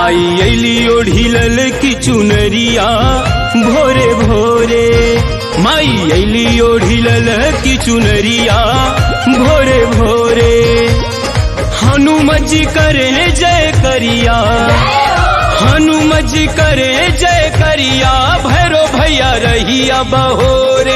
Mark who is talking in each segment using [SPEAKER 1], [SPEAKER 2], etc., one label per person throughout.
[SPEAKER 1] माई अली ओढ़ी लल की चुनरिया भोरे भोरे माई अली ओढ़ी लल की चुनरिया भोरे भोरे हनुमत जी करे जय करिया हनुमत जी करे जय करिया भैरो भैया रहिया बहोरे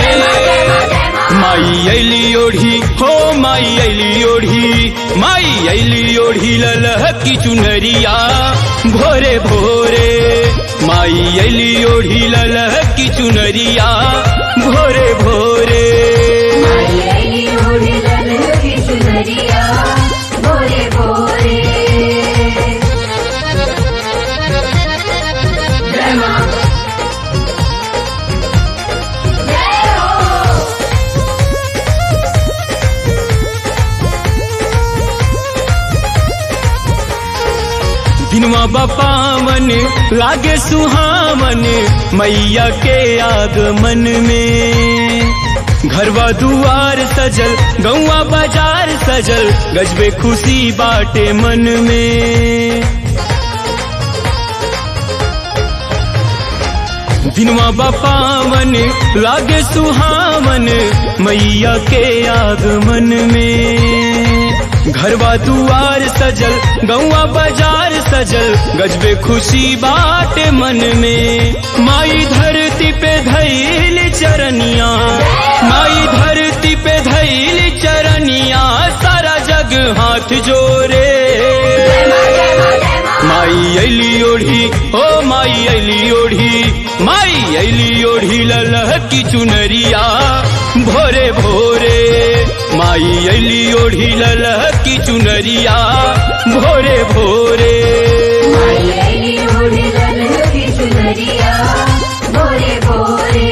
[SPEAKER 1] माई अली ओढ़ी हो माई अली ओढ़ी माई अली ओढ़ी ललह की चुनरिया भोरे भोरे माई अली ओढ़ी ललह की चुनरिया भोरे भोरे
[SPEAKER 2] माई अली ओढ़ी ललह की चुनरिया भोरे भोरे जय माँ जय हो
[SPEAKER 1] दिनवा बपावन लागे सुहावन मैया के आगमन में घरवा दुआर सजल गौवा बाजार सजल गजबे खुशी बाटे मन में दिनवा बपावन लागे सुहावन मैया के आगमन में घरवा दुआर सजल गौवा बाजार सजल गजबे खुशी बाटे मन में माई धरती पे धैल चरनिया माई धरती पे धैल चरनिया सारा जग हाथ जोरे माई अली ओढ़ी ओ माई अली ओढ़ी माई अली ओढ़ी ललह की चुनरिया भोरे भोरे माई अली ओढ़ी ललह की चुनरिया भोरे भोरे
[SPEAKER 2] माई अली ओढ़ी ललह की चुनरिया भोरे भोरे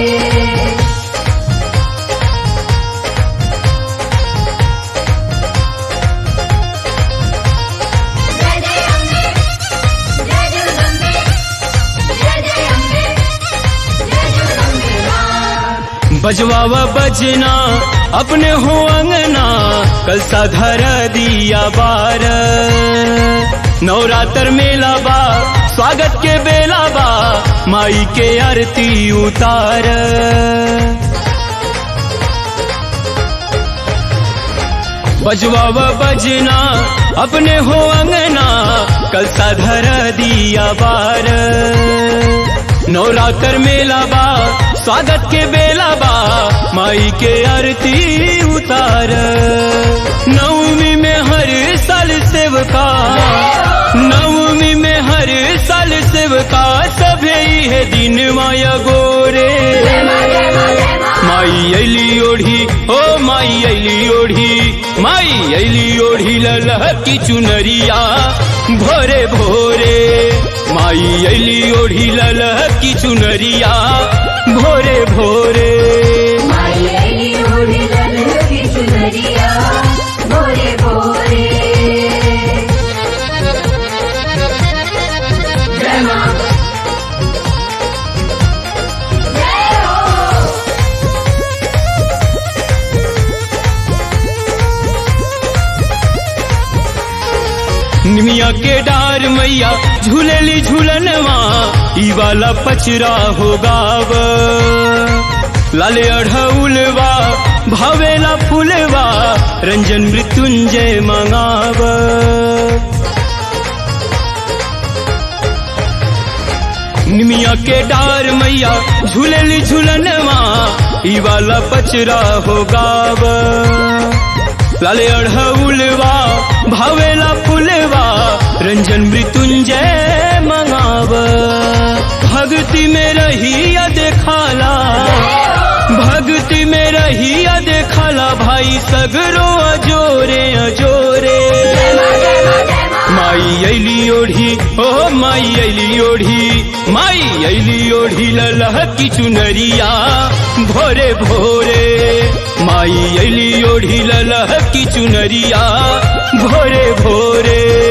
[SPEAKER 2] जय जय अम्बे जय जगदम्बे जय जय अम्बे जय जगदम्बे माँ
[SPEAKER 1] बजवावा बजना अपने हो अंगना कल साधर दिया बार नवरात्र मेला बा स्वागत के बेला बा माई के आरती उतार बजवावा बजना अपने हो अंगना कल साधर दिया बार नवरात्र मेला बा स्वागत के बेला बा माई के आरती उतार नवमी में हर साल सेवका नवमी में हर साल सेवका सभे है दिन माया गोरे माई अली ओढ़ी ओ माई अली ओढ़ी माई अली ओढ़ी ललह की चुनरिया भोरे भोरे माई अली ओढ़ी ललह की चुनरिया भोरे भोरे
[SPEAKER 2] माई अली ओढ़ी ललह की चुनरिया भोरे भोरे जय माँ जय हो
[SPEAKER 1] निमिया के डार मैया झूलेली झूलनवा ई वाला पचरा हो गाव लाले अढ़उलवा भावेला फूलवा रंजन मृत्युंजय मंगाव निमिया के डार मैया झूलेली झूलनवा ई वाला पचरा हो गाव लाले अढ़उलवा भावेला फूलवा रंजन मृत्युंजय मंगाव भक्ति में रहिया देखाला भक्ति में रहिया देखाला भाई सगरो अजोरे अजोरे माई अली ओढ़ी ओ माई अली ओढ़ी माई अली ओढ़ी ललह की चुनरिया भोरे भोरे माई अली ओढ़ी ललह की चुनरिया भोरे भोरे